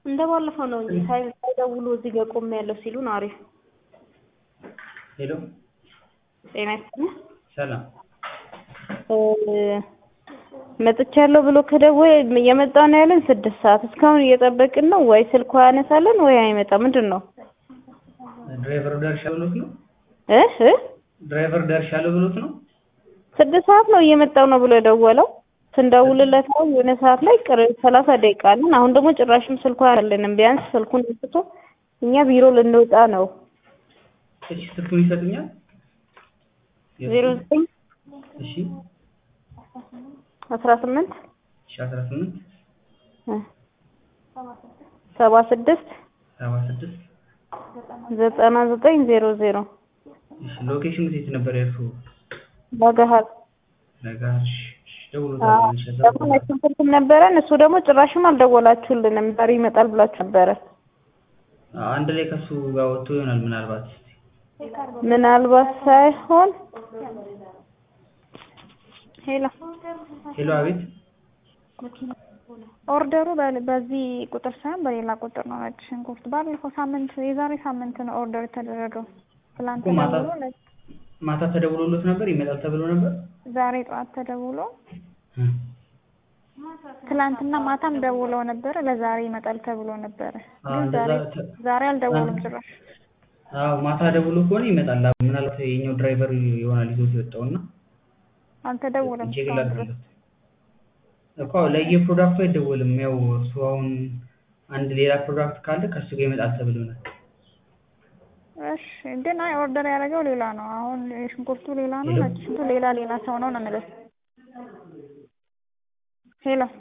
እንደ ባለፈው ነው እንጂ ሳይ- ሳይደውሉ እዚህ ጋር ቆሜያለሁ ሲሉን አሪፍ። ሄሎ ጤና ይስጥልኝ። ሰላም እ መጥቻለሁ ብሎ ከደወለ እየመጣ ነው ያለን ስድስት ሰዓት እስካሁን እየጠበቅን ነው። ወይ ስልኩ ያነሳለን ወይ አይመጣም። ምንድን ነው ድራይቨሩ ደርሻለሁ ብሎት ነው እ እ ድራይቨር ደርሻለሁ ብሎት ነው ስድስት ሰዓት ነው እየመጣው ነው ብሎ የደወለው። ስንደውልለት ነው የሆነ ሰዓት ላይ ቅር ሰላሳ ደቂቃ አለን። አሁን ደግሞ ጭራሽም ስልኩ አያለንም። ቢያንስ ስልኩን አንስቶ እኛ ቢሮ ልንወጣ ነው። እሺ ስልኩን ይሰጡኛል ዜሮ ዘጠኝ እሺ አስራ ስምንት እሺ አስራ ስምንት ሰባ ስድስት ሰባ ስድስት ዘጠና ዘጠኝ ዜሮ ዜሮ እሺ ሎኬሽኑ የት ነበር ያልኩ ለገሀር ነገር እሺ እሺ ደውሎታል እሺ ደግሞ ነጭ ሽንኩርትም ነበረን። እሱ ደግሞ ጭራሽም አልደወላችሁልንም። ዛሬ ይመጣል ብላችሁ ነበረ። አንድ ላይ ከሱ ጋር ወጥቶ ይሆናል ምናልባት ምናልባት ሳይሆን ሄሎ ሄሎ አቤት ኦርደሩ በ- በዚህ ቁጥር ሳይሆን በሌላ ቁጥር ነው። ነጭ ሽንኩርት ባለፈው ሳምንት የዛሬ ሳምንት ነው ኦርደር የተደረገው። ትላንት እኮ ማታ ተደውሎ ለ- ማታ ተደውሎሎት ነበር ይመጣል ተብሎ ነበር ዛሬ ጠዋት ተደውሎ እ ትላንትና ማታም ደውለው ነበረ። ለዛሬ ይመጣል ተብሎ ነበረ። አዎ ግን እንደዛ ዛሬ ተ- ዛሬ አልደወሉም ጭራሽ። አዎ ማታ ደውሎ ከሆነ ይመጣል ምናልባት የኛው ድራይቨር ይሆናል ይዞት የወጣውና አልተደወለም ቼክ እስካሁን ድረስ። ላድርግለት እኮ ለየፕሮዳክቱ አይደወልም። ያው እሱ አሁን አንድ ሌላ ፕሮዳክት ካለ ከሱ ጋር ይመጣል ተብሎናል። እሺ ግን አይ ኦርደር ያደረገው ሌላ ነው። አሁን ሽንኩርቱ ሌላ ነው፣ ሄሎ? ነጭ ሽንኩርቱ ሌላ ሌላ ሰው ነው ነው የምልህ። ሄሎ